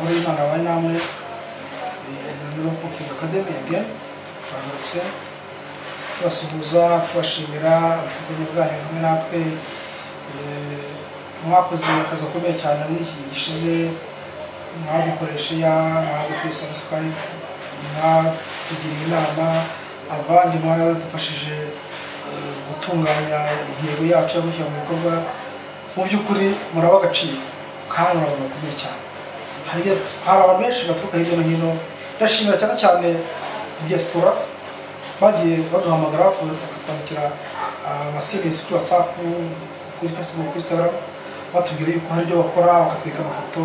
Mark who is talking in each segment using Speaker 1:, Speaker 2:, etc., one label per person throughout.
Speaker 1: namwe nyirokuki akademi again bagarutse tubasuhuza tubashimira ubufatanye bwanyu hamwe natwe mwakoze akazi gakomeye cyane muri iki gihe gishize mwadukoresha ya mwadukwiye sabusikarayibu mwatugiriye inama abandi mwadufashije gutunganya intego yacu yo gushyira mu bikorwa mu by'ukuri muraba agaciro kandi muraba bakomeye cyane hari abantu benshi baturuka hirya no hino ndashimira cyane cyane diaspora bagiye baduhamagara bakatwandikira amaserivisi kuri whatsapp kuri facebook kuri instagram batubwira yuko hari ibyo bakora bakatwereka amafoto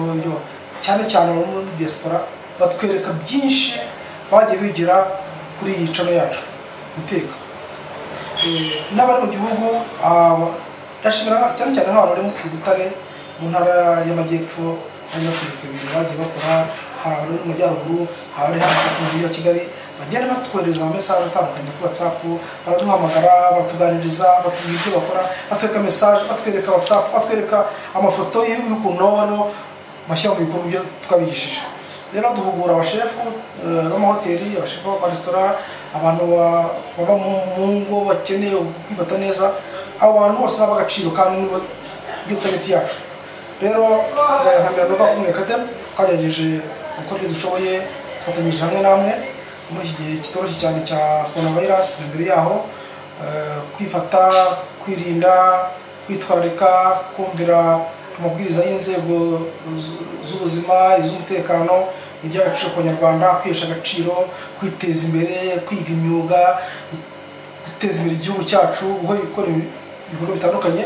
Speaker 1: cyane cyane bari muri diaspora batwereka byinshi bagiye bigira kuri iyi cano yacu guteka n'abari mu gihugu ndashimira cyane cyane nk'abantu bari mu Butare mu ntara y'amajyepfo barimo kwereka ibintu bagiye bakora hari abari mu majyaruguru abari hano mu mujyi wa kigali bagenda batwohereza amamesaje atandukanye kuri whatsapp baraduhamagara baratuganiriza batubwira ibyo bakora batwereka mesaje batwereka whatsapp batwereka amafoto y'ukuntu hano bashyira mu bikorwa ibyo twabigishije rero duhugura abashefu b'amahoteli abashefu b'amaresitora abantu baba mu ngo bakeneye kwifata neza abo bantu bose baba agaciro kandi nibo gitageti yacu rero nkamira nova kumwe kate twagerageje uko ibyo dushoboye twafatanyije hamwe namwe muri iki gihe kitoroshye cyane cya coronavirus imbere yaho kwifata kwirinda kwitwararika kumvira amabwiriza y'inzego z'ubuzima iz'umutekano iby'agaciro ku banyarwanda kwihesha agaciro kwiteza imbere kwiga imyuga guteza imbere igihugu cyacu gukora ibikorwa bitandukanye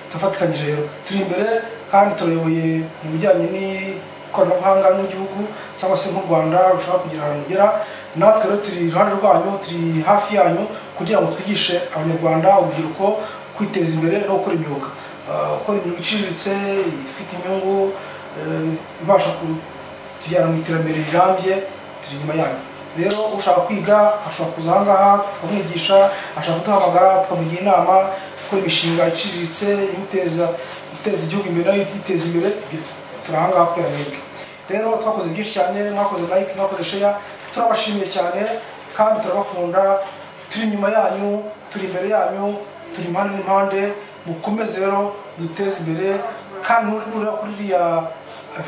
Speaker 1: turafatikanyije rero turi imbere kandi turayoboye mu bijyanye n'ikoranabuhanga n'igihugu cyangwa se nk'u rwanda rushobora kugira ahantu rugera natwe rero turi iruhande rwanyu turi hafi yanyu kugira ngo twigishe abanyarwanda urubyiruko kwiteza imbere no gukora imyuga gukora imyuga iciriritse ifite inyungu ibasha kutujyana mu iterambere rirambye turi inyuma yanyu rero ushaka kwiga ashobora kuza aha ngaha tukamwigisha ashaka kuduhamagara tukamugira inama gukora imishinga iciriritse imuteza guteza igihugu imbere nayo ititeza imbere turi aha ngaha kubera mwebwe rero twakoze byinshi cyane mwakoze like mwakoze share turabashimiye cyane kandi turabakunda turi inyuma yanyu turi imbere yanyu turi impande n'impande mukomeze rero duteze imbere kandi nureba kuri iriya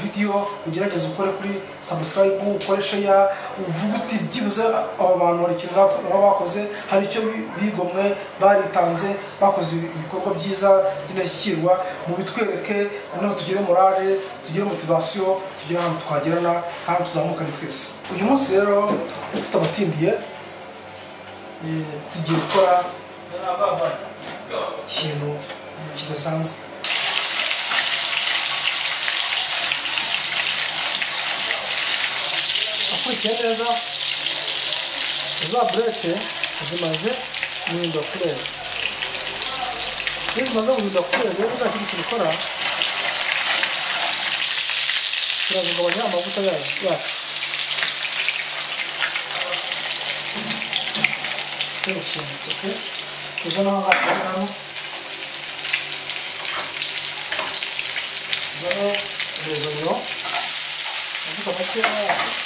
Speaker 1: video ugerageze ukore kuri subscribe ukore share uvuga uti byibuze aba bantu hari ikintu baba bakoze hari icyo bigomwe baritanze bakoze ibikorwa byiza by'indashyikirwa mubitwereke noneho tugire morale tugire motivasiyo tugire ahantu twagerana kandi tuzamukane twese uyu munsi rero tutabatindiye tugiye gukora ikintu kidasanzwe akurikiye neza za burete zimaze guhinda kurera iyo zimaze guhinda kurera rero nta kindi tubikora turabigabanya amavuta yacu rero ikintu tuke tuza n'aho ngaho zano rezonyo amavuta makeya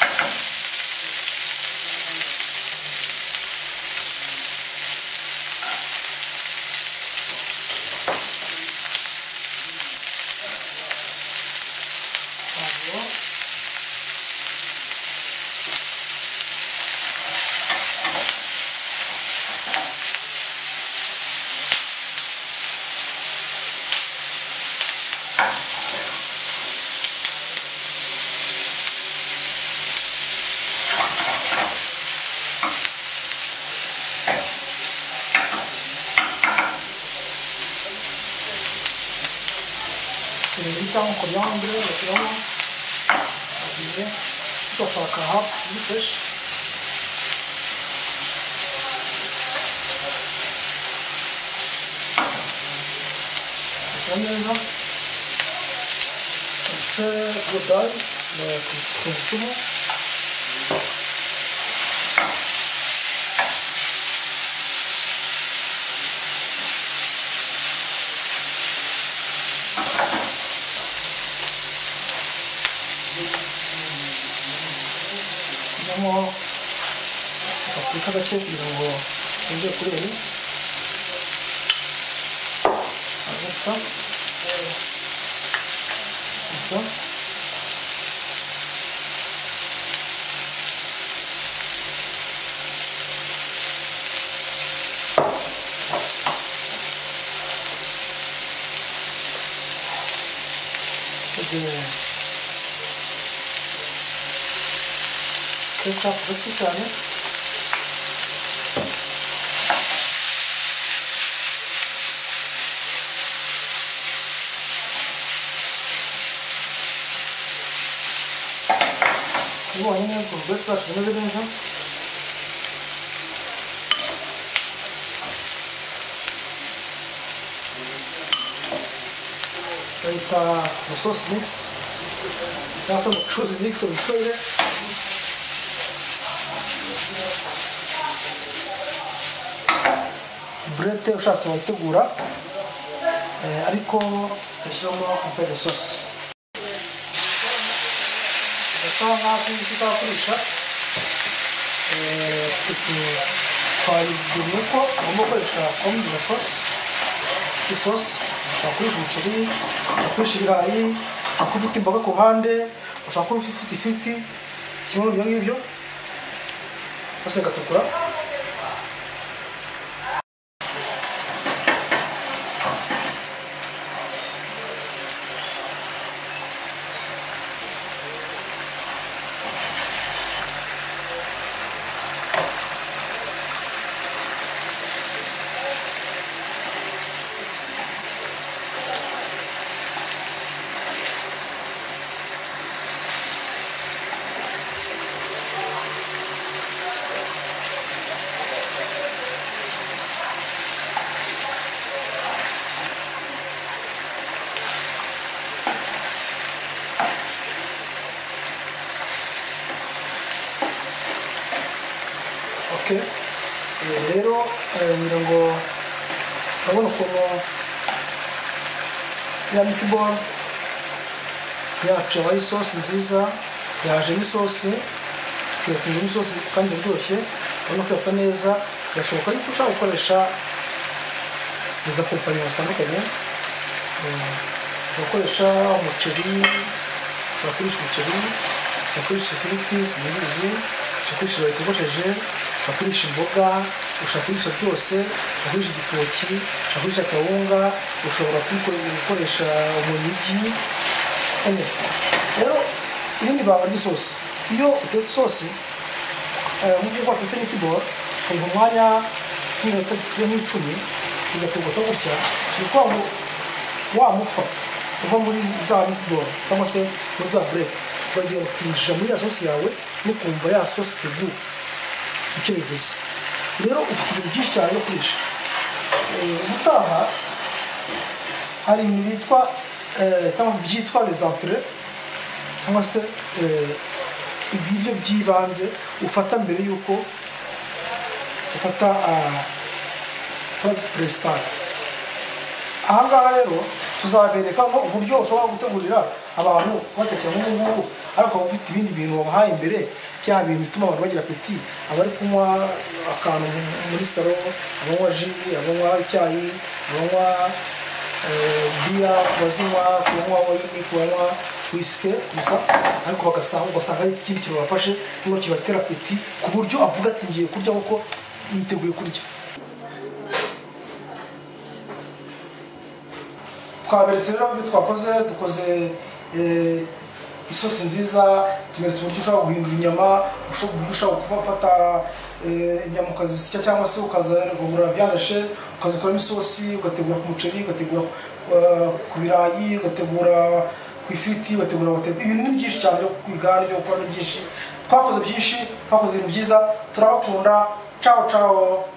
Speaker 1: un coriandre, lo tiramos aquí, esto para acá, ¿viste? Ponerlo. Este brutal, lo consumo. bashyiramo afurika gake kugira ngo yongere kureba gusa gusa kugira Kırk tatlı iki tane. Bu aynı yaz buldu. Dört saat sonra da benzer. Kayıta sos mix. Daha sonra sos mix onu söyle. burete ushatse wayitegura eh, ariko ushyiramo kapere sosi ugasa nk'aho uzakoresha twayiguriye ko ugomba gukoresha kombure sosi isosi ushobora kurisha umuceri ushobora kurisha ibirayi ushobora kuba ufite imboga ku ruhande ushobora kuba ufite ifiti kimwe muri ibyo ngibyo byose bigatukura oke Eh, rero eh, ngira ngo urabona ukuntu ya mitiboro yacu yabaye isosi nziza yajemo isosi yatunzemo isosi kandi iryoshye urabona ko yasa neza birashoboka yuko ushobora gukoresha izi kompani zitandukanye Eh, ushobora gukoresha umuceri ushobora kurisha umuceri ushobora kurisha ifiriti zinyuzi ushobora kurisha ibirayi bitogosheje ushobora kurisha imboga ushobora kurisha byose ushobora kurisha igitoki ushobora kurisha akawunga ushobora kubikore- gukoresha umunigi enye rero iri ni ibanga ry'isosi iyo utetse isosi eh, mu byo watetse n'itiboro ukumva umwanya nk'iminota nk'icumi igategurwa gutya ni ukuvuga ngo wa mufa uva muri za mitiboro cyangwa se muri za bureke uragiye kwinjira muri ya sosi yawe n'ukumva ya sosi iteguye icyo bivuze rero ufite ibintu byinshi cyane byo kurisha Eh, ubutaha hari ibintu bitwa eh, cyangwa se byitwa les entrées cyangwa se eh, ibiryo by'ibanze ufata mbere y'uko ufata purade puresipari ahangaha rero tuzabereka ngo uburyo ushobora gutegurira abantu batekera nk'ubu ngubu ariko waba ufite ibindi bintu wabahaye imbere bya bintu bituma abantu bagira apeti abari kunywa akantu muri saro abanywa ji abanywa icyayi abanywa eh, biya ku bazinywa ku banywa wayini ku banywa wisike gusa ariko bagasanga ugasanga ari ikindi kintu bafashe nubwo kibatera apeti ku buryo avuga ati ngiye kurya kuko niteguye kurya twaberetse rero ibyo twakoze dukoze eh, isosi nziza tuberetse uburyo ushobora guhindura inyama usho- uburyo ushobora gufata eh, inyama ukazisya cyangwa se ukazagura vyandashe ukazikoramo isosi ugategura ku muceri ugategura eh, ku birayi ugategura ku ifiti ugategura whatever. ibintu ni byinshi cyane byo kwiga n'ibyo gukora ni byinshi twakoze byinshi twakoze ibintu byiza turabakunda ciao ciao